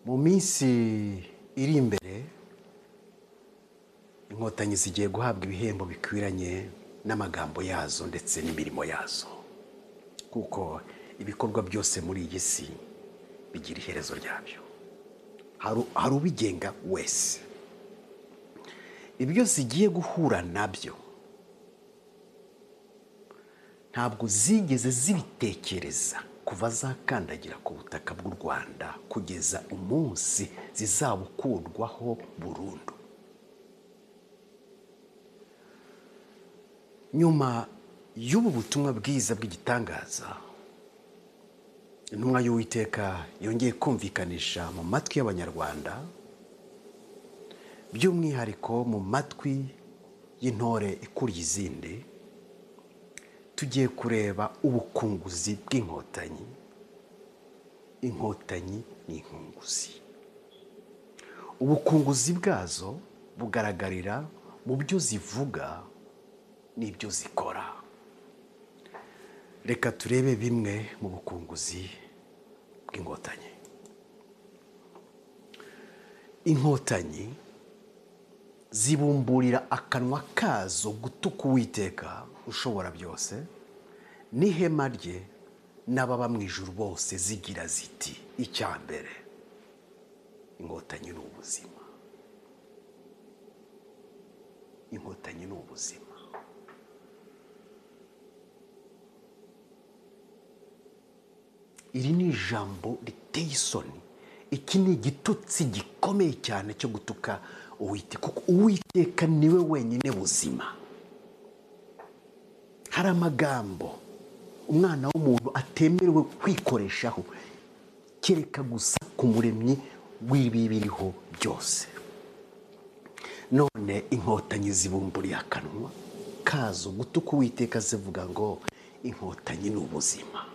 mu minsi iri imbere inkotanyi zigiye guhabwa ibihembo bikwiranye n'amagambo yazo ndetse n'imirimo yazo kuko ibikorwa byose muri iyi si bigira iherezo ryabyo hari ubigenga wese ibyo zigiye guhura nabyo ntabwo zigeze zibitekereza kuva zakandagira ku butaka bw'u rwanda kugeza umunsi zizabukundwaho burundu nyuma y'ubu butumwa bwiza bw'igitangaza intumwa y'uwiteka yongeye kumvikanisha mu matwi y'abanyarwanda by'umwihariko mu matwi y'intore ikuriye izindi tugiye kureba ubukunguzi bw'inkotanyi inkotanyi ni inkunguzi ubukunguzi bwazo bugaragarira mu byo zivuga n'ibyo zikora reka turebe bimwe mu bukunguzi bw'inkotanyi inkotanyi zibumburira akanwa kazo gutuka uwiteka ushobora byose n'ihema rye n'ababa mu ijuru bose zigira ziti icya mbere inkotanyi ni ubuzima inkotanyi ni ubuzima iri ni ijambo riteye isoni iki ni igitutsi gikomeye cyane cyo gutuka uwiteka kuko uwiteka niwe wenyine buzima hari amagambo umwana w'umuntu atemerewe kwikoreshaho kereka gusa ku muremyi w'ibibiriho byose none inkotanyi zibumburiye akanwa kazo gutuka uwiteka zivuga ngo inkotanyi ni ubuzima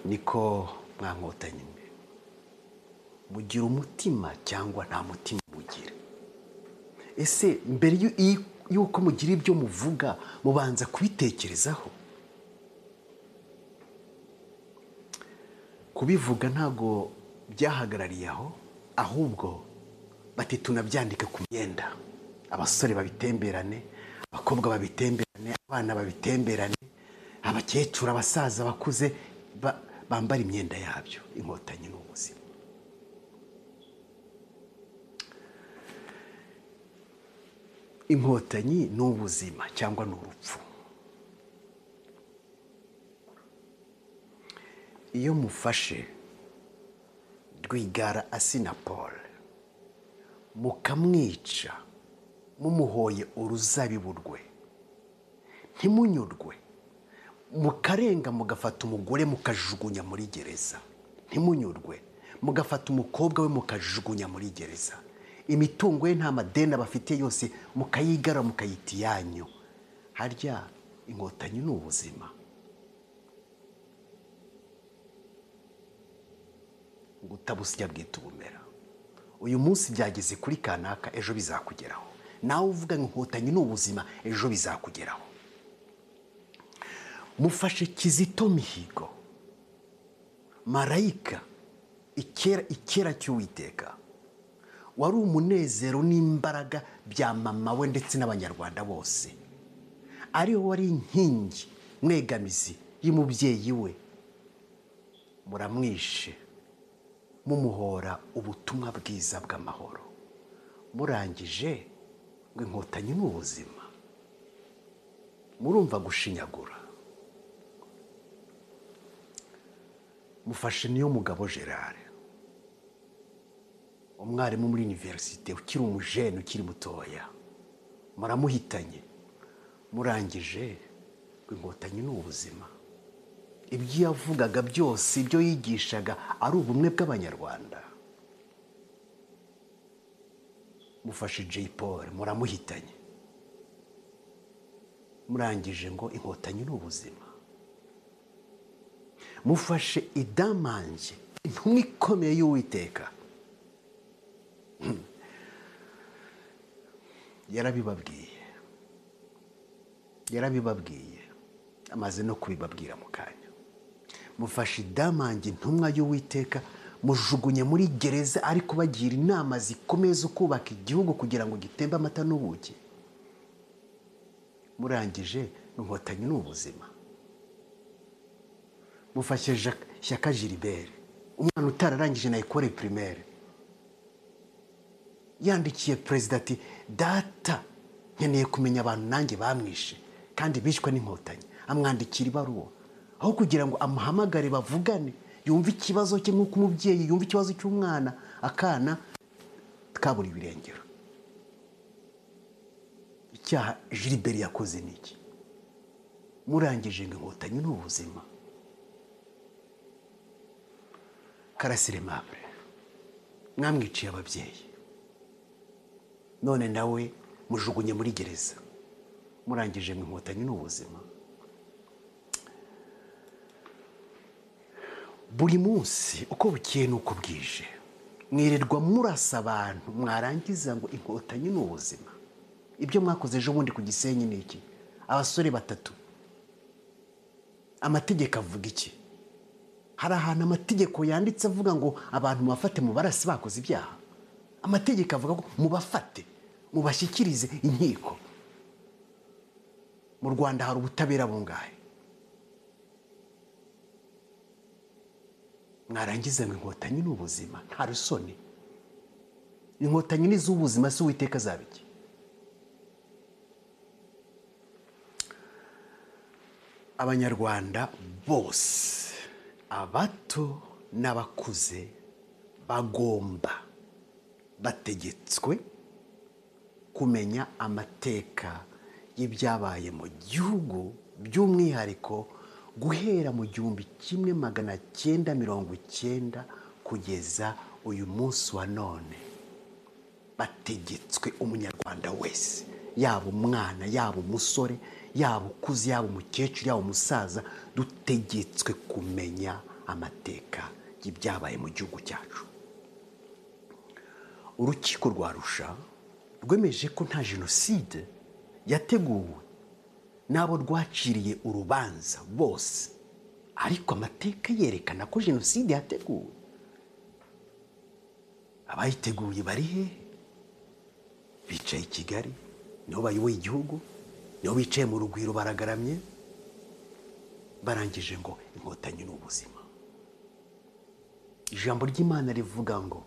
niko mwa nkotanyi mugira umutima cyangwa nta mutima mugira ese mbere y'uko mugira ibyo muvuga mubanza kubitekerezaho kubivuga ntabwo byahagarariye aho ahubwo bati tunabyandike ku myenda abasore babitemberane abakobwa babitemberane abana babitemberane abakecuru abasaza bakuze bambara imyenda yabyo inkotanyi ni ubuzima inkotanyi ni ubuzima cyangwa ni urupfu iyo mufashe rwigara asinapolo mukamwica mumuhoye uruzabibu rwe ntimunyurwe mukarenga mugafata umugore mukajugunya muri gereza ntimunyurwe mugafata umukobwa we mukajugunya muri gereza imitungo ye nta madeni bafite yose mukayigara mukayita iyanyu harya inkotanyi ni ubuzima gutabusya bwita ubumera uyu munsi byageze kuri kanaka ejo bizakugeraho nawe uvuga ngo inkotanyi ni ubuzima ejo bizakugeraho mufashe kizito mihigo marayika ikera cy'uwiteka wari umunezero n'imbaraga bya mama we ndetse n'abanyarwanda bose ariwe wari inkingi mwegamizi y'umubyeyi we muramwishe mumuhora ubutumwa bwiza bw'amahoro murangije ngo inkotanyi ni ubuzima murumva gushinyagura mufashe niyo mugabo gerard umwarimu muri iniverisite ukiri umujene ukiri mutoya muramuhitanye murangije ngo inkotanyi ni ubuzima ibyo yavugaga byose ibyo yigishaga ari ubumwe bw'abanyarwanda mufashe Jay Paul muramuhitanye murangije ngo inkotanyi ni ubuzima mufashe idamange intumwa ikomeye y'uwiteka yarabibabwiye yarabibabwiye amaze no kubibabwira mu kanya mufashe idamange intumwa y'uwiteka mujugunye muri gereza ari kubagira inama zikomeye zo kubaka igihugu kugira ngo gitembe amata n'ubuki murangije inkotanyi ni ubuzima mufashe shyaka jiribere umwana utararangije na ekore pirimere yandikiye perezida ati data nkeneye kumenya abantu nanjye bamwishe kandi bishwe n'inkotanyi amwandikira ibaruwa aho kugira ngo amuhamagare bavugane yumve ikibazo cye nk'uko umubyeyi yumva ikibazo cy'umwana akana kabura ibirengero icyaha jiriberi yakoze ni iki murangije ngo inkotanyi ni ubuzima karasire mabure mwamwiciye ababyeyi none nawe mujugunye muri gereza murangije mu inkotanyi ni ubuzima buri munsi uko bukeye n'uko bwije mwirirwa murasa abantu mwarangiza ngo inkotanyi ni ubuzima ibyo mwakoze ejo bundi ku gisenyi ni iki abasore batatu amategeko avuga iki hari ahantu amategeko yanditse avuga ngo abantu mubafate mu barasi bakoze ibyaha amategeko avuga ngo mubafate mubashyikirize inkiko mu rwanda hari ubutabera bungahe mwarangiza ngo inkotanyi ni ubuzima nta rusoni inkotanyi ni iz'ubuzima si uwiteka azabiki abanyarwanda bose abato n'abakuze bagomba bategetswe kumenya amateka y'ibyabaye mu gihugu by'umwihariko guhera mu gihumbi kimwe magana cyenda mirongo icyenda kugeza uyu munsi wa none bategetswe umunyarwanda wese yaba umwana yaba umusore yaba ukuze yaba umukecuru yaba umusaza dutegetswe kumenya amateka y'ibyabaye mu gihugu cyacu urukiko rwa rusha rwemeje ko nta jenoside yateguwe n'abo rwaciriye urubanza bose ariko amateka yerekana ko jenoside yateguwe abayiteguye bari he bicaye i kigali nibo bayoboye igihugu nibo bicaye mu rugwiro baragaramye barangije ngo inkotanyi ni ubuzima ijambo ry'imana rivuga ngo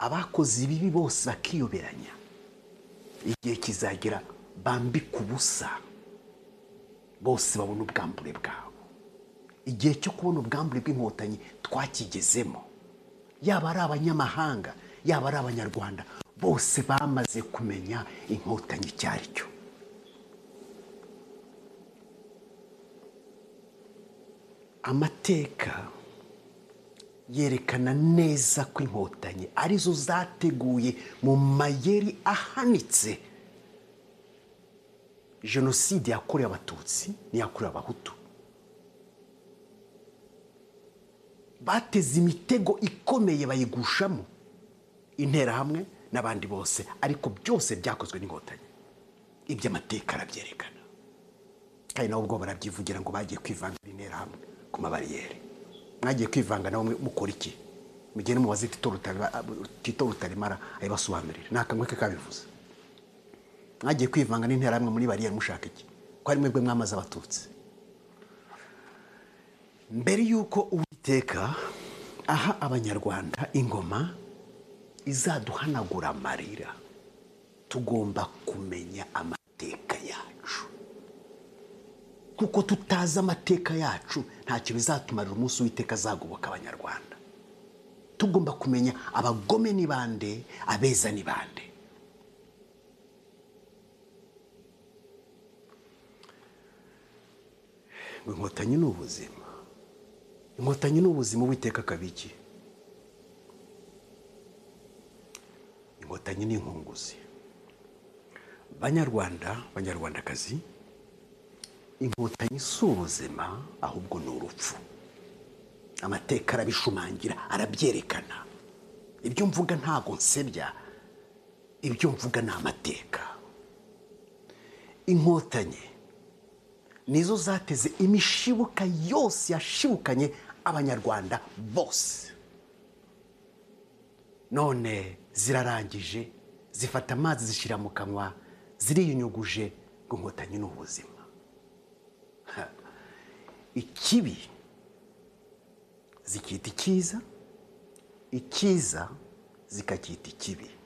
abakoze ibibi bose bakiyoberanya igihe kizagira bambika ubusa bose babona ubwambure bwabo igihe cyo kubona ubwambure bw'inkotanyi twakigezemo yaba ari abanyamahanga yaba ari abanyarwanda bose bamaze kumenya inkotanyi icyo ari cyo amateka yerekana neza ko inkotanyi arizo zateguye mu mayeri ahanitse jenoside yakorewe abatutsi n'iyakorewe abahutu bateze imitego ikomeye bayigushamo interahamwe n'abandi bose ariko byose byakozwe n'inkotanyi ibyo amateka arabyerekana kandi nabo ubwo barabyivugira ngo bagiye kwivanga interahamwe ku mabariyeri mwagiye kwivanga nawe mukora iki mugende mubaze tito rutaremara ayibasobanurire ni akanwa ke kabivuze mwagiye kwivanga n'interahamwe muri bariyeri mushaka iki ko ari mwebwe mwamaze abatutsi mbere y'uko uwiteka aha abanyarwanda ingoma izaduhanagura amarira tugomba kumenya amateka yacu kuko tutazi amateka yacu ntacyo bizatumarira umunsi w'iteka azagoboka abanyarwanda tugomba kumenya abagome ni bande abeza ni bande ngo inkotanyi ni ubuzima inkotanyi ni ubuzima w'iteka kabiki inkotanyi n'inkunguzi banyarwanda banyarwandakazi inkotanyi si ubuzima ahubwo ni urupfu amateka arabishumangira arabyerekana ibyo mvuga ntabwo nsebya ibyo mvuga ni amateka inkotanyi nizo zateze imishibuka yose yashibukanye abanyarwanda bose none zirarangije zifata amazi zishyira mu kanwa ziriyunyuguje ngo inkotanyi ni ubuzima Ha. ikibi zikita icyiza icyiza zikacyita ikibi